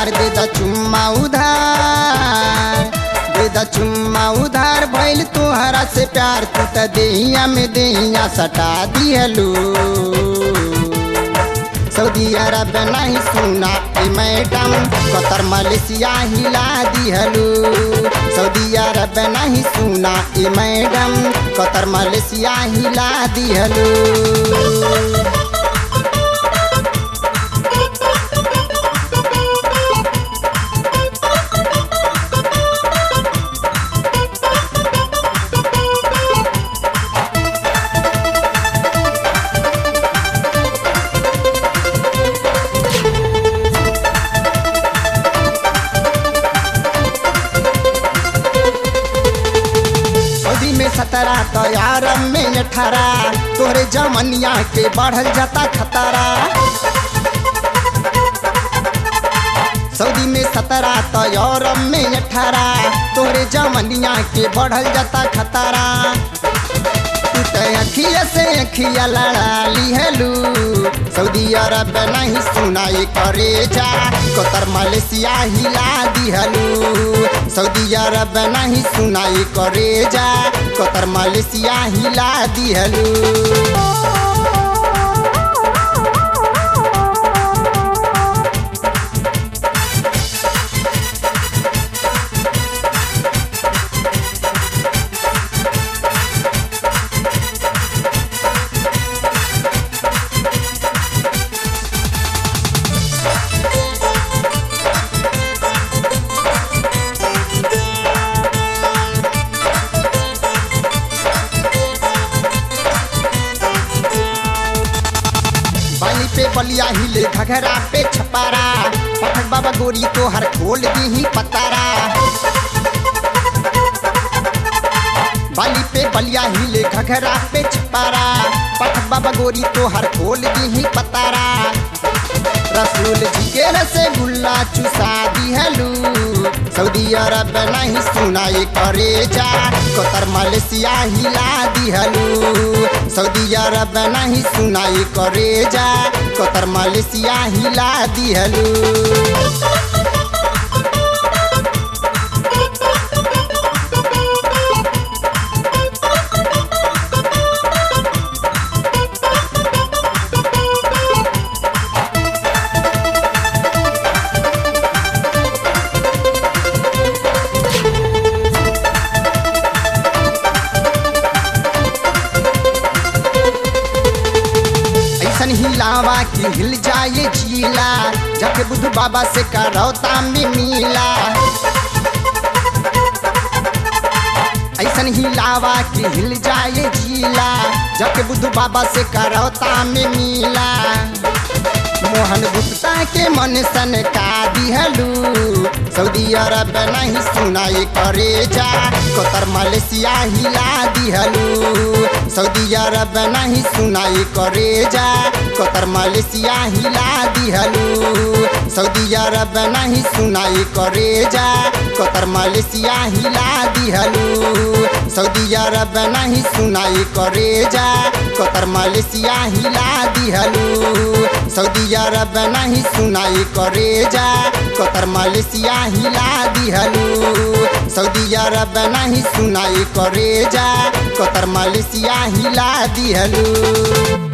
उधार दे द चुम्मा उधार दे द चुम्मा उधार भइल तोहरा से प्यार तू त देहिया में देहिया सटा दिहलू सऊदी अरब नहीं सुना ए मैडम कतर मलेशिया हिला दिहलू सऊदी अरब नहीं सुना ए मैडम कतर मलेशिया हिला दिहलू सऊदी में सत्रह तो यारब में अठारह तोहरे जमनिया के बढ़ल जाता खतरा सऊदी में सत्रह तो यूरोप में अठारह तोहरे जमनिया के बढ़ल जाता खतरा तू तो अखिया से अखिया लड़ा लिहलू सऊदी अरब नहीं सुनाई करे जा कतर मलेशिया हिला दिहलू सऊदी अरब नहीं सुनाई करे जा कतर मलेशिया हिला दिहलू बाली पे बलिया हिले घघरा पे छपारा पठक बाबा गोरी तो हर खोल दी ही पतारा बाली पे बलिया हिले घघरा पे छपारा पठक बाबा गोरी तो हर खोल दी ही पतारा रसूल जी के रसगुल्ला चुसा दिहलू सऊदी अरब नहीं सुनाई करे जा कतर मलेशिया हिला दिहलू सऊदी अरब नहीं सुनाई करे जा कतर मलेशिया हिला दिहलू ऐसन हिलावा कि हिल जाए झीला जाके बुद्ध बाबा से करौता में मिला ऐसन हिलावा कि हिल जाए झीला जाके बुद्ध बाबा से करौता में मिला मोहन गुप्ता के मन सन का दिहलू सऊदी अरब नहीं सुनाई करे जा कतर मलेशिया हिला दिहलू सऊदी अरब नहीं सुनाई करे जा कतर मलेशिया हिला दिहलू सऊदी अरब नहीं सुनाई करे जा कतर मलेशिया हिला दिहलू सऊदी अरब नहीं सुनाई करे जा कतर मलेशिया हिला दिहलू सऊदी अरब नहीं सुनाई करे जा कतर मलेशिया हिला दिहलू सऊदी अरब नहीं सुनाई करे जा कतर मलेशिया हिला दिहलू